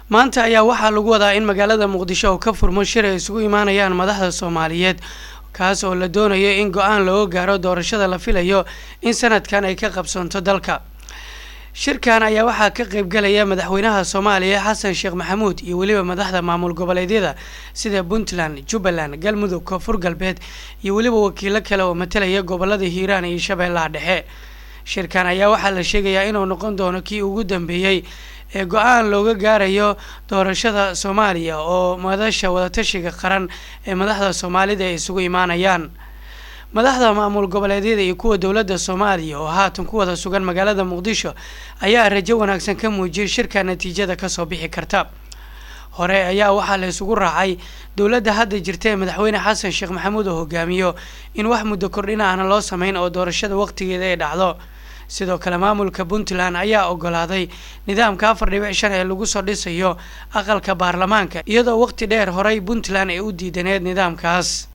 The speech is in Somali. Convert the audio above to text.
maanta ayaa waxaa lagu wadaa in magaalada muqdisho uu ka furmo shir ay isugu imaanayaan madaxda soomaaliyeed kaas oo la doonayo in go-aan looga gaaro doorashada la filayo in sanadkan ay ka qabsoonto dalka shirkan ayaa waxaa ka qeybgalaya madaxweynaha soomaaliya xasan sheekh maxamuud iyo weliba madaxda maamul goboleedyada sida puntland jubbaland galmudug koonfur galbeed iyo weliba wakiilo kale oo matalaya gobolada hiiraan iyo shabeellaha dhexe shirkan ayaa waxaa la sheegayaa inuu noqon doono kii ugu dambeeyey ee go-aan looga gaarayo doorashada soomaaliya oo madasha wadatashiga qaran ee madaxda soomaalida ay isugu imaanayaan madaxda maamul goboleedyada iyo kuwa dowladda soomaaliya oo haatan ku wada sugan magaalada muqdisho ayaa rajo wanaagsan ka muujiyay shirka natiijada kasoo bixi karta hore ayaa waxaa la isugu raacay dowladda hadda jirta ee madaxweyne xasan sheekh maxamuud oo hogaamiyo in wax muddo kordhin ahna loo sameyn oo doorashada waqtigeeda ay dhacdo sidoo kale maamulka puntland ayaa ogolaaday nidaamka afar dhibic shan ee lagu soo dhisayo aqalka baarlamaanka iyadoo waqti dheer horey puntland ay u diidaneed nidaamkaas